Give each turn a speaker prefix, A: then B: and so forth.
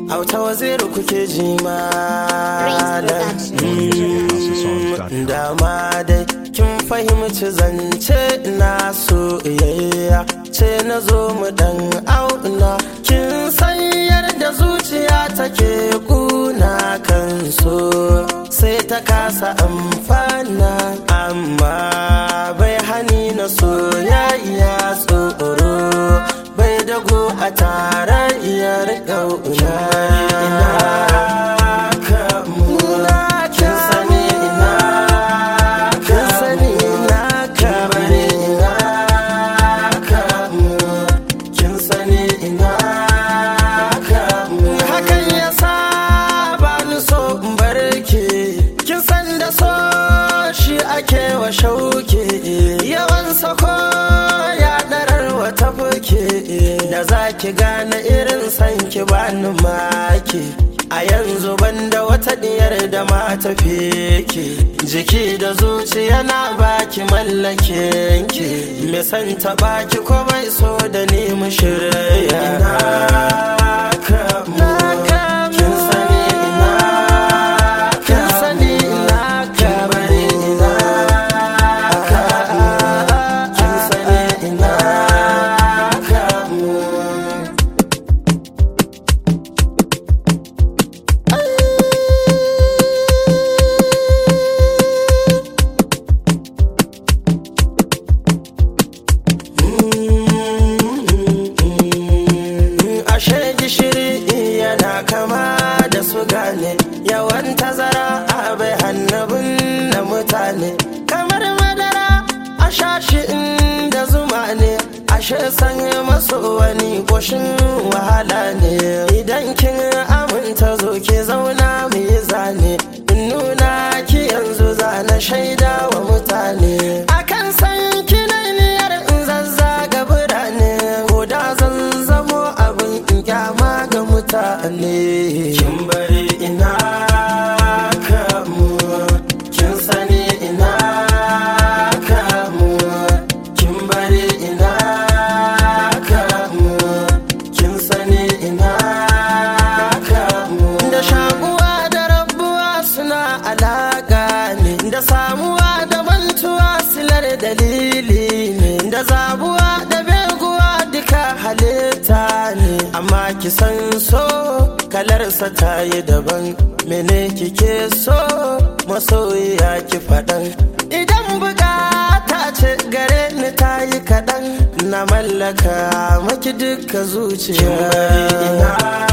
A: auta waziri kuke ji malam dama dai kin fahimci zance na soyayya ce na zo mu dan auna kin san yadda zuciya take kuna kan so sai ta kasa amfana amma bai hani na soyayya tsoro bai dago a tarayyar ƙauna ina kamuna kin sani ina kin sani ina kamune ina kamu kin sani ina kamu hakan ya sa ba ni so in barke kin san da so shi ake wa shauke yawan sako ya darar wata fuke da za ki gane irin san ki bani make a yanzu banda wata diyar da mata feke jiki da zuciya na baki mallake ki me san ta baki ko bai so da ni mu shirya ina kamu kin sani ina kin sani ina kamar ina kamu kin sani ina kamu ashe gishiri yana kama da su gane yawan tazara a bai hannabin na mutane kamar madara a shashi inda zuma ne ashe sanya maso wani ƙoshin wahala ne idan kin aminta zo ke zauna mu yi zane in nuna ki yanzu zana shaida wa mutane akan san kinaniyar in zazzaga birane ko da zan zamo abin in kyama ga mutane kin bari ina kamu kin sani ina kamu kin bari ina kamu kin sani ina kamu da shakuwa da rabuwa suna alaka ne da samuwa da mantuwa silar dalili ne da zabuwa da beguwa duka halitta ne amma ki san so kalarsa ta yi daban mene kike so masoyiya ki faɗan idan bukata ce gare ni ta yi kaɗan na mallaka maki duka zuciya